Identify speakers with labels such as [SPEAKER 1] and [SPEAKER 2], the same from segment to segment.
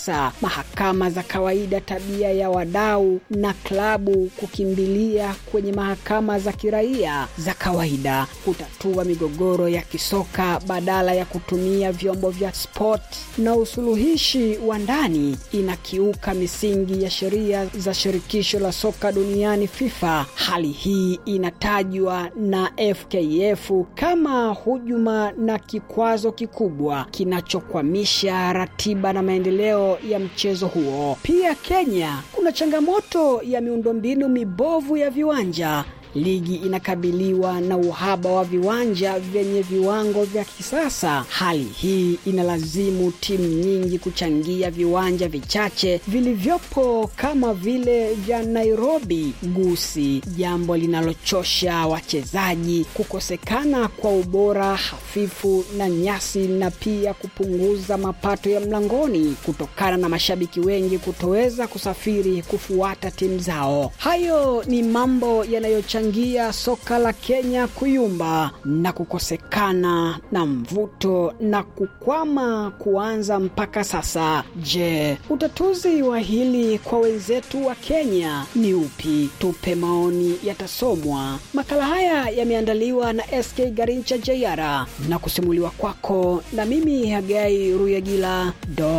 [SPEAKER 1] siasa, mahakama za kawaida, tabia ya wadau na klabu kukimbilia kwenye mahakama za kiraia za kawaida kutatua migogoro ya kisoka badala ya kutumia vyombo vya sport na usuluhishi wa ndani inakiuka misingi ya sheria za shirikisho la soka duniani FIFA. Hali hii inatajwa na FKF kama hujuma na kikwazo kikubwa kinachokwamisha ratiba na maendeleo ya mchezo huo. Pia Kenya kuna changamoto ya miundombinu mibovu ya viwanja ligi inakabiliwa na uhaba wa viwanja vyenye viwango vya kisasa. Hali hii inalazimu timu nyingi kuchangia viwanja vichache vilivyopo kama vile vya Nairobi Gusi, jambo linalochosha wachezaji, kukosekana kwa ubora hafifu na nyasi, na pia kupunguza mapato ya mlangoni kutokana na mashabiki wengi kutoweza kusafiri kufuata timu zao. Hayo ni mambo yanayochangia soka la Kenya kuyumba na kukosekana na mvuto na kukwama kuanza mpaka sasa. Je, utatuzi wa hili kwa wenzetu wa Kenya ni upi? Tupe maoni, yatasomwa. Makala haya yameandaliwa na SK Garincha Jayara na kusimuliwa kwako na mimi Hagai Ruyagila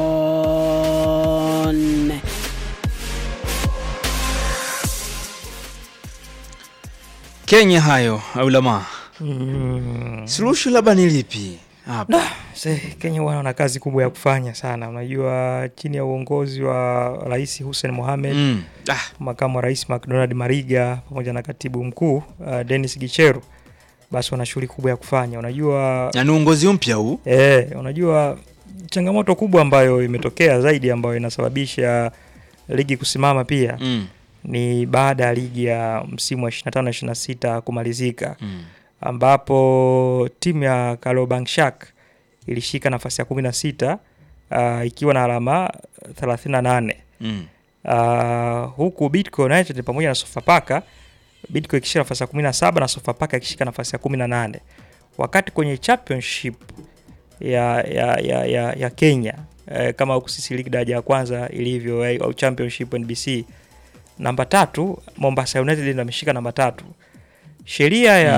[SPEAKER 1] Don.
[SPEAKER 2] Kenya hayo aulama
[SPEAKER 3] Mm.
[SPEAKER 2] suluhisho labda ni lipi hapa?
[SPEAKER 3] Se, Kenya wana wana kazi kubwa ya kufanya sana. Unajua, chini ya uongozi wa Rais Hussein Mohamed
[SPEAKER 2] Mm. Ah,
[SPEAKER 3] makamu wa rais McDonald Mariga pamoja na katibu mkuu uh, Dennis Gicheru, basi wana shughuli kubwa ya kufanya. Unajua
[SPEAKER 2] na ni uongozi mpya huu
[SPEAKER 3] eh, unajua changamoto kubwa ambayo imetokea zaidi ambayo inasababisha ligi kusimama pia
[SPEAKER 2] mm.
[SPEAKER 3] ni baada ya ligi ya msimu wa 25 26 kumalizika
[SPEAKER 2] Mm.
[SPEAKER 3] ambapo timu ya Kariobangi ilishika nafasi ya 16 uh, ikiwa na alama 38
[SPEAKER 2] Mm.
[SPEAKER 3] uh, huku Bidco United pamoja na Sofapaka Bidco ikishika nafasi ya 17 na Sofapaka ikishika nafasi ya 18 wakati kwenye championship ya, ya, ya, ya, ya Kenya eh, kama huku sisi ligi daraja ya kwanza ilivyo eh, au championship NBC namba tatu Mombasa United ndio ameshika namba tatu sheria ya,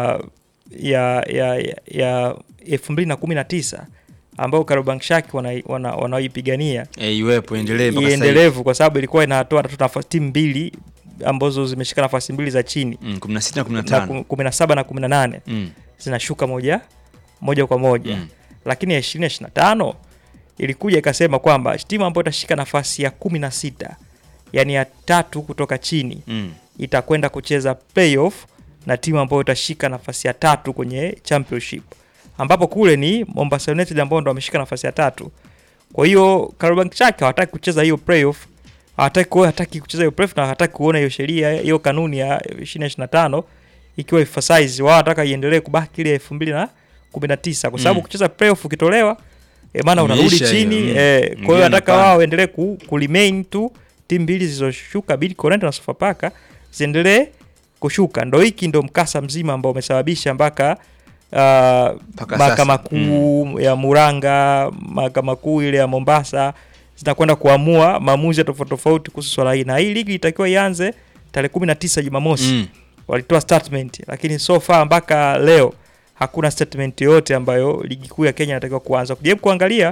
[SPEAKER 3] ya, ya, ya, ya elfu mbili na kumi na tisa ambayo Kariobangi wanaipigania wana, wanaoipigania
[SPEAKER 2] Eh, iwepo endelee mpaka sasa hivi.
[SPEAKER 3] iendelevu kwa sababu ilikuwa inatoa tu nafasi timu mbili ambazo zimeshika nafasi mbili za chini
[SPEAKER 2] Mm, 16 na
[SPEAKER 3] na
[SPEAKER 2] 15.
[SPEAKER 3] ku- kumi na saba na kumi na nane
[SPEAKER 2] Mm.
[SPEAKER 3] zinashuka moja moja kwa moja
[SPEAKER 2] Mm.
[SPEAKER 3] lakini ya ishirini na tano ilikuja ikasema kwamba timu ambayo itashika nafasi ya kumi na sita yani ya tatu kutoka chini
[SPEAKER 2] Mm.
[SPEAKER 3] itakwenda kucheza playoff na timu ambayo itashika nafasi ya tatu kwenye championship ambapo kule ni Mombasa United ambao ndo wameshika nafasi ya tatu. Kwa hiyo Kariobangi Sharks hawataki kucheza hiyo playoff, hawataki kuona hataki kucheza hiyo playoff na hawataki kuona hiyo sheria hiyo kanuni ya 2025 ikiwa emphasize, wao wanataka iendelee kubaki ile 2019 kwa sababu
[SPEAKER 2] Mm.
[SPEAKER 3] kucheza playoff ukitolewa e, maana unarudi
[SPEAKER 2] Imeisha hiyo,
[SPEAKER 3] chini
[SPEAKER 2] mm.
[SPEAKER 3] eh, kwa hiyo
[SPEAKER 2] Mwingine
[SPEAKER 3] wanataka
[SPEAKER 2] anapanda.
[SPEAKER 3] wao waendelee ku, ku remain tu timu mbili zilizoshuka Bidco United na Sofapaka ziendelee kushuka. Ndo hiki ndo mkasa mzima ambao umesababisha mpaka uh, mahakama
[SPEAKER 2] sasa.
[SPEAKER 3] kuu ya Muranga, mahakama kuu ile ya Mombasa zinakwenda kuamua maamuzi ya tofauti tofauti kuhusu swala hili, na hii ligi itakiwa ianze tarehe 19 Jumamosi
[SPEAKER 2] Mm.
[SPEAKER 3] walitoa statement lakini so far mpaka leo hakuna statement yoyote ambayo ligi kuu ya Kenya inatakiwa kuanza. Kujaribu kuangalia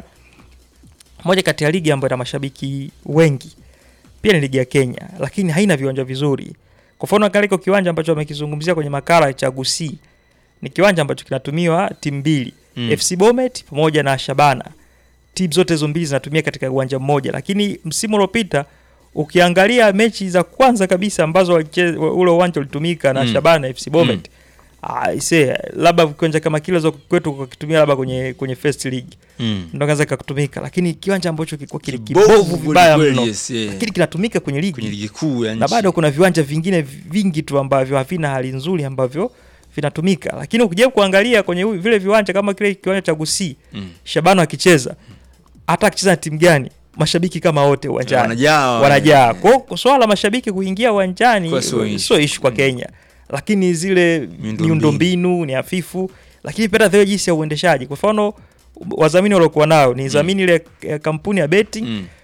[SPEAKER 3] moja kati ya ligi ambayo ina mashabiki wengi pia ni ligi ya Kenya, lakini haina viwanja vizuri. Kwa mfano kile kiko kiwanja ambacho wamekizungumzia kwenye makala cha Gusii ni kiwanja ambacho kinatumiwa timu mbili
[SPEAKER 2] Mm.
[SPEAKER 3] FC Bomet pamoja na Shabana. Timu zote hizo mbili zinatumia katika uwanja mmoja, lakini msimu uliopita ukiangalia mechi za kwanza kabisa ambazo waliche- ule uwanja ulitumika na
[SPEAKER 2] Mm.
[SPEAKER 3] Shabana na FC Bomet ah, ise labda kiwanja kama kile za kwetu kukitumia labda kwenye kwenye first league
[SPEAKER 2] Mm.
[SPEAKER 3] ndo kaza kutumika, lakini kiwanja ambacho kilikuwa kile
[SPEAKER 2] Kibovu
[SPEAKER 3] kibovu vibaya
[SPEAKER 2] kweli,
[SPEAKER 3] mno,
[SPEAKER 2] yes, yeah.
[SPEAKER 3] lakini kinatumika kwenye ligi
[SPEAKER 2] kwenye ligi kuu ya
[SPEAKER 3] na
[SPEAKER 2] nchi.
[SPEAKER 3] bado kuna viwanja vingine vingi tu ambavyo havina hali nzuri ambavyo vinatumika, lakini ukija kuangalia kwenye hu- vile viwanja kama kile kiwanja cha Gusii
[SPEAKER 2] Mm.
[SPEAKER 3] Shabana akicheza hata akicheza na timu gani, mashabiki kama wote uwanjani
[SPEAKER 2] Wanajaa,
[SPEAKER 3] wanajaa.
[SPEAKER 2] eh.
[SPEAKER 3] Kwa hiyo swala la mashabiki kuingia uwanjani
[SPEAKER 2] Kwa sio issue.
[SPEAKER 3] sio ishu kwa Kenya, lakini zile
[SPEAKER 2] Miundombinu.
[SPEAKER 3] miundombinu ni hafifu, lakini pia hata vile jinsi ya uendeshaji. Kwa mfano wadhamini waliokuwa nao ni dhamini ile ya kampuni ya betting
[SPEAKER 2] Mm.